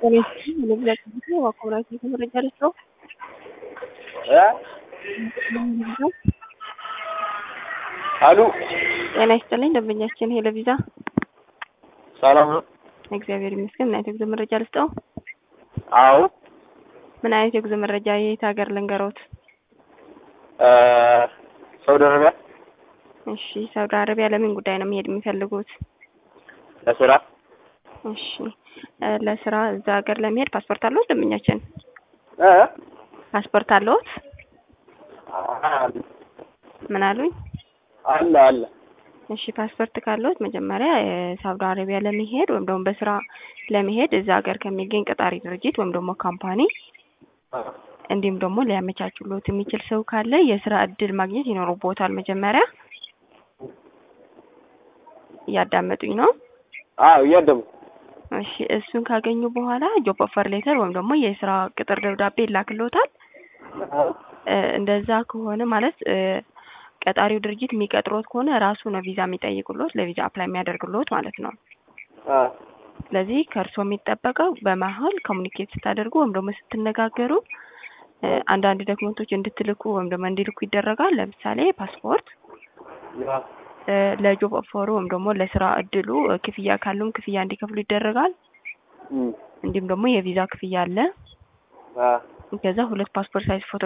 መረጃ ልስጠው። አሉ ጤና ይስጥልኝ ደንበኛችን ሄለ ቪዛ። ሰላም ነው? እግዚአብሔር ይመስገን። ምን አይነት የጉዞ መረጃ ልስጠው? አዎ ምን አይነት የጉዞ መረጃ የት ሀገር ልንገሮት? ሳውዲ አረቢያ እሺ፣ ሳውዲ አረቢያ ለምን ጉዳይ ነው መሄድ የሚፈልጉት? ለስራ እሺ፣ ለስራ እዛ ሀገር ለመሄድ ፓስፖርት አለዎት? ደንበኛችን እ ፓስፖርት አለዎት? ምን አሉኝ? አለ አለ እሺ ፓስፖርት ካለዎት መጀመሪያ ሳውዲ አረቢያ ለመሄድ ወይም ደግሞ በስራ ለመሄድ እዛ ሀገር ከሚገኝ ቀጣሪ ድርጅት ወይም ደግሞ ካምፓኒ እንዲሁም ደግሞ ሊያመቻቹሎት የሚችል ሰው ካለ የስራ እድል ማግኘት ይኖርቦታል። መጀመሪያ እያዳመጡኝ ነው? አዎ እያደሙ እሺ እሱን ካገኙ በኋላ ጆብ ኦፈር ሌተር ወይም ደግሞ የስራ ቅጥር ደብዳቤ ይላክልዎታል። እንደዛ ከሆነ ማለት ቀጣሪው ድርጅት የሚቀጥሮት ከሆነ ራሱ ነው ቪዛ የሚጠይቁሎት ለቪዛ አፕላይ የሚያደርግሎት ማለት ነው። ስለዚህ ከእርስዎ የሚጠበቀው በመሀል ኮሚኒኬት ስታደርጉ ወይም ደግሞ ስትነጋገሩ አንዳንድ ዶክመንቶች እንድትልኩ ወይም ደግሞ እንዲልኩ ይደረጋል። ለምሳሌ ፓስፖርት፣ ለጆብ ኦፈሩ ወይም ደግሞ ለስራ እድሉ ክፍያ ካሉም ክፍያ እንዲከፍሉ ይደረጋል። እንዲሁም ደግሞ የቪዛ ክፍያ አለ። ከዛ ሁለት ፓስፖርት ሳይዝ ፎቶ